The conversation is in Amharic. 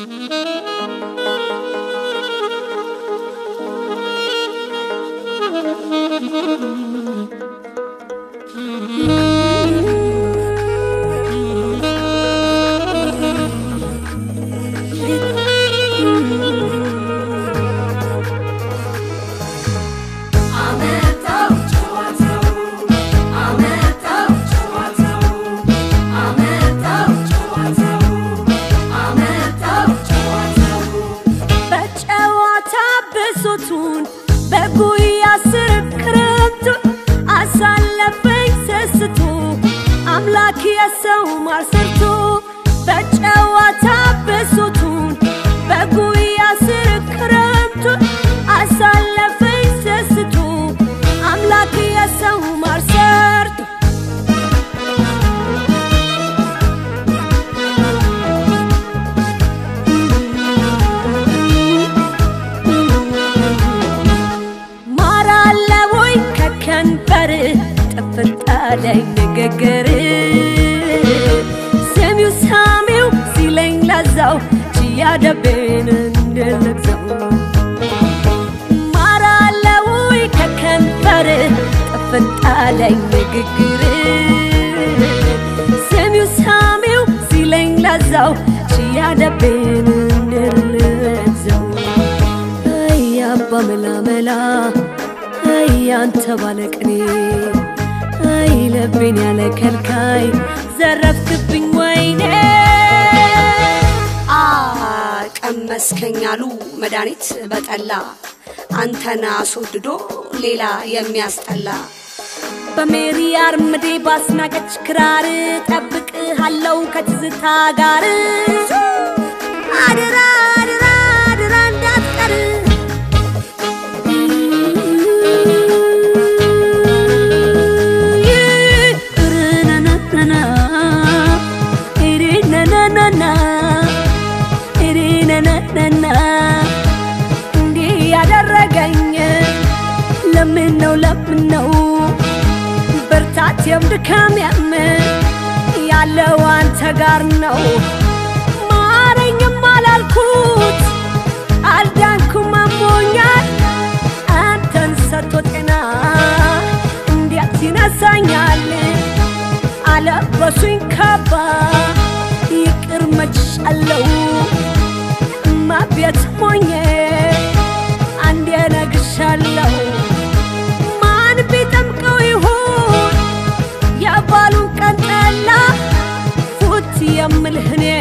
በጨዋታ ብሶቱን በጉያ ስር ክረምቱን አሳለፈኝ ሰስቶ አምላክ የሰው ማር ሰርቶ በጨዋታ ብሶቱን በጉያ ስር ክረምቱን አሳለፈኝ ሰስቶ አምላክ የሰው ማር ሰርቶ ማር አለ ወይ ከከንበር ጥፍጣለኝ ንግግር ሰሚው ሳሚው ሲለኝ ለዛው ችያደቤን እንድልግዘው ማር አለ ወይ ከከንበር ጥፍጣለኝ ንግግር ሰሚው ሳሚው ሲለኝ ለዛው ችያደቤን እንድልግዘው አይ አባ መላመላ አይ አንተ ባለቅኔ አይ ልቤን ያለ ከልካይ ዘረፍክብኝ ወይኔ አ ቀመስከኝ አሉ መድኃኒት በጠላ አንተን አስወድዶ ሌላ የሚያስጠላ በሜሪ አርምዴ ባስናቀች ክራር ጠብቅሃለው ከትዝታ ጋር አድራ አድራ አድራ እንዳትቀር ርነነነና ሪነነነና ሪነነነና እንዲህ ያደረገኝ ለምን ነው ለምን ነው ብርታቴም ድካሜም ያለው አንተ ጋር ነው ማረኝም አላልኩት አልዳንኩም አሞኛል አንተን ሰጥቶ ጤና እንዴት ይነሳኛል አለበሱኝ ካባ ይቅር መችሻለው እማ ቤት ሞኜ አንዴ ነግሻለሁ ማን ቢጠምቀው ይሁን የባሉን ቀን ጠላ ፉት የምልህ እኔ